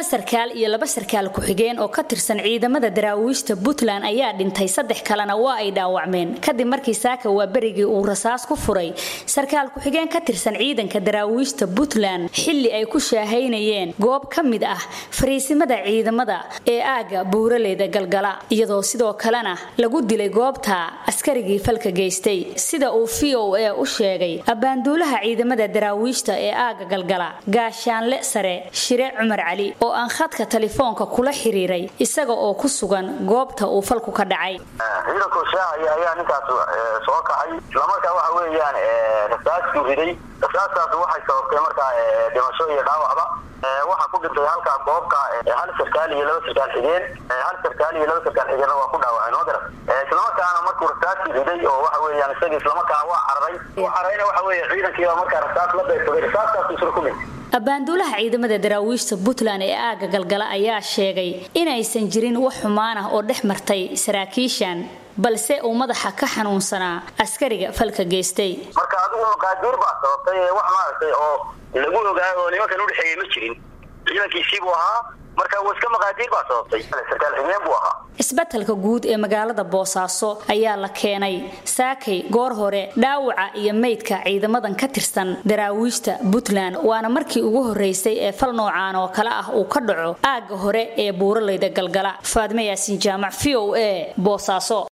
sarkaal iyo laba sarkaal ku-xigeen oo ka tirsan ciidamada daraawiishta puntland ayaa dhintay saddex kalena waa ay dhaawacmeen kadib markii saaka waa berigii uu rasaas ku furay sarkaal ku-xigeen ka tirsan ciidanka daraawiishta puntland xilli ay ku shaahaynayeen goob ka mid ah fariisimada ciidamada ee aagga buuraleyda galgala iyadoo sidoo kalena lagu dilay goobta askarigii falka geystay sida uu v o a u sheegay abbaanduulaha ciidamada daraawiishta ee aagga galgala gaashaanle sare shire cumar cali oo aan khadka telefoonka kula xiriiray isaga oo ku sugan goobta uu falku ka dhacay ciidanku shaacaya ayaa ninkaas soo kacay islamarkaa waxa weeyaan rasaaskuu riday rasaastaas waxay sababtay markaa dhimasho iyo dhaawacba waxaa ku dhintay halkaa goobka hal sarkaal iyo laba sarkaal xigeen hal sarkaal iyo laba sarkaal xigeenna waa ku dhaawaceen ma garan islamarkaana markuu rasaaskii riday oo waxa weeyaan isagii islamarkaana waa cararay u cararayna waxa weeye ciidankiiba markaa rasaas la beegsaday rasaastaas isla ku dhintay abbaanduulaha ciidamada daraawiishta puntland ee aagga galgala ayaa sheegay inaysan jirin wax xumaan ah oo dhex martay saraakiishan balse uu madaxa ka xanuunsanaa askariga falka geystay marka adigu maqaadiir baa sababtay wax maaragtay oo lagu ogaayo oo nimankan udhexeeyey ma jirin ciidankiisiibuu ahaa marka wa iska maqaadiir baa sababtay sarkaal xigeen buu ahaa isbetelka guud ee magaalada boosaaso ayaa la keenay saakay goor hore dhaawaca iyo meydka ciidamadan ka tirsan daraawiishta puntland waana markii ugu horeysay ee fal noocaan oo kale ah uu ka dhaco aagga hore ee buuraleyda galgala faadme yaasiin jaamac v o a boosaaso